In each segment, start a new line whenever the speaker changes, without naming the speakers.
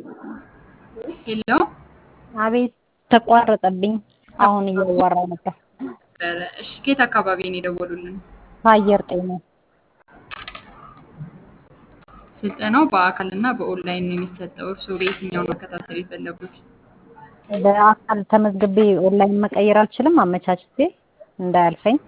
ሄሎ
አቤት ተቋረጠብኝ። አሁን እያዋራሁ ነበር።
እሺ ከየት አካባቢ ነው የደወሉልን?
ከአየር ጤና
ስልጠናው በአካል እና በኦንላይን ነው የሚሰጠው። እርስዎ በየትኛው ነው መከታተል የፈለጉት?
በአካል ተመዝግቤ ኦንላይን መቀየር አልችልም? አመቻችቼ እንዳያልፈኝ።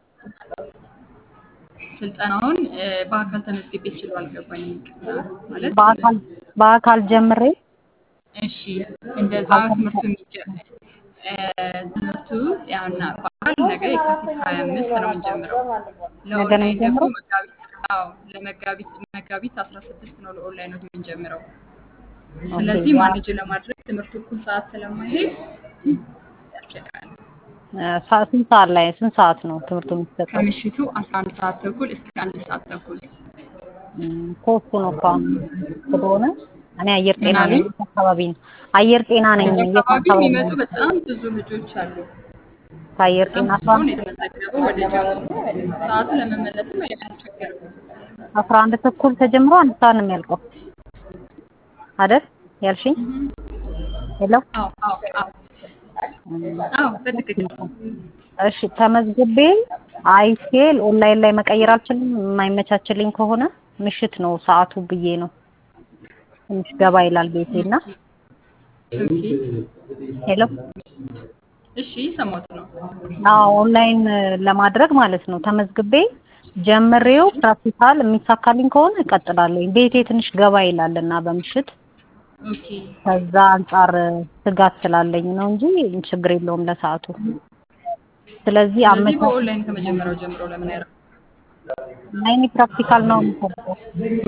ስልጠናውን እ፣ በአካል ተመዝግቤ ስሉ አልገባኝም። ይቅርታ ማለት
በአካል በአካል ጀምሬ
እሺ፣ እንደዛ ትምህርቱ የሚጀ- እ፣ ትምህርቱ ያውና በአካል ነገ የካቲት ሀያ አምስት ነው የምንጀምረው።
ነገ ነው
ለኦንላይን ደግሞ
የሚጀምረው?
መጋቢት አዎ ለመጋቢት መጋቢት አስራ ስድስት ነው ለኦንላይኖች የምንጀምረው። ስለዚህ
ኦኬ።
ማኔጅ ለማድረግ ትምህርቱ እኩል ሰዓት ስለማይሄድ ያስቸግራል።
እ፣ ሰዓት ስንት ሰዓት ላይ ስንት ሰዓት ነው ትምህርቱ የሚሰጠው?
ከምሽቱ አስራ አንድ ሰዓት ተኩል እስከ አንድ ሰዓት ተኩል
እም፣ ሶስቱ ነው እኮ አሁን ስለሆነ እኔ አየር ጤና
ምን
ነኝ።
አሉኝ?
የት አካባቢ ነው? አየር ጤና ነኝ።
ከዚህ
የት
አካባቢ
አካባቢ
የሚመጡ
ነው?
በጣም ብዙ ልጆች አሉ።
ከአየር
በጣም
ጤና
ብዙ
አስራ
ሰው ነው የተመዘገበው ወደ ጀምሩ ሰዓቱ ለመመለስም አያስቸግርም።
አስራ አንድ ተኩል ተጀምሮ አንድ ሰዓት ነው የሚያልቀው አይደል ያልሽኝ? ሄሎ
አዎ አዎ አዎ አዎ በትክክል
እሺ ተመዝግቤ አይቼ ኦንላይን ላይ መቀየር አልችልም። የማይመቻችልኝ ከሆነ ምሽት ነው ሰዓቱ ብዬ ነው። ትንሽ ገባ ይላል ቤቴና።
ኦኬ
ሄሎ
እሺ ሰማሁት ነው
አዎ ኦንላይን ለማድረግ ማለት ነው ተመዝግቤ ጀምሬው ፕራክቲካል የሚሳካልኝ ከሆነ እቀጥላለሁ። ቤቴ ትንሽ ገባ ይላልና በምሽት
ኦኬ
ከዛ አንጻር ስጋት ስላለኝ ነው እንጂ ችግር የለውም ለሰዓቱ። ስለዚህ
ስለዚህ
አመቻች
በኦንላይን ከመጀመሪያው ጀምሮ ለምን አይረ
ኦንላይን ፕራክቲካል ነው የምፈልገው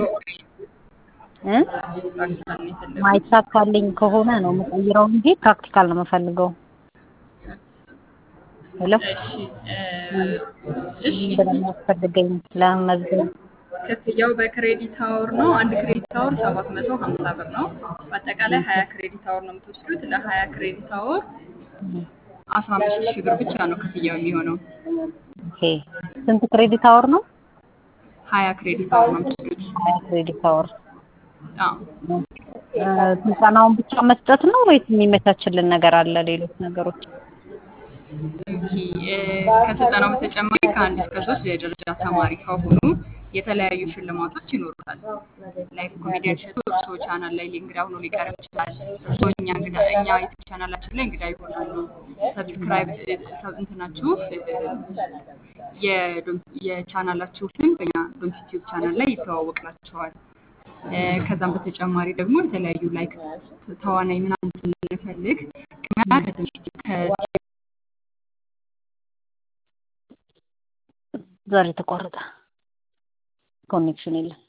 እ
ፕራክቲካል ነው የፈለጉት?
ማይሳካልኝ ከሆነ ነው የምቀይረው እንጂ ፕራክቲካል ነው የምፈልገው። ሄሎ
እሺ እ፣ እሺ
እንደሚያስፈልገኝ ለመመዝገብ
ክፍያው በክሬዲት አወር ነው። አንድ ክሬዲት አወር ሰባት መቶ ሀምሳ ብር ነው። በአጠቃላይ ሀያ ክሬዲት አወር ነው የምትወስዱት። ለሀያ ክሬዲት አወር አስራ አምስት ሺህ ብር ብቻ ነው ክፍያው የሚሆነው።
ኦኬ ስንት ክሬዲት አወር ነው?
ሀያ ክሬዲት አወር ነው የምትወስዱት።
ሀያ ክሬዲት አወር።
አዎ
እ፣ ስልጠናውን ብቻ መስጠት ነው ወይስ የሚመቻችልን ነገር አለ? ሌሎች ነገሮች
ኦኬ እ፣ ከስልጠናው በተጨማሪ ከአንድ እስከ ሶስት የደረጃ ተማሪ ከሆኑ የተለያዩ ሽልማቶች ይኖሩታል። ላይክ ኮሜዲያን እሸቱ እርስዎ ቻናል ላይ እንግዳ ሆኖ ሊቀርብ ይችላል። እርስዎ እኛ እንግዳ እኛ ዩቲዩብ ቻናላችን ላይ እንግዳ ይሆናሉ። ሰብስክራይብ እ፣ ሰብ እንትናችሁ እ፣ የዶም- የቻናላችሁ ስም በእኛ ዶምስ ዩቲዩብ ቻናል ላይ ይተዋወቅላችኋል። እ፣ ከዛም በተጨማሪ ደግሞ የተለያዩ ላይክ ተዋናይ ምናምን ስንፈልግ ቅድሚያ ከትንሽ
ዛሬ ተቋረጠ፣ ኮኔክሽን የለም።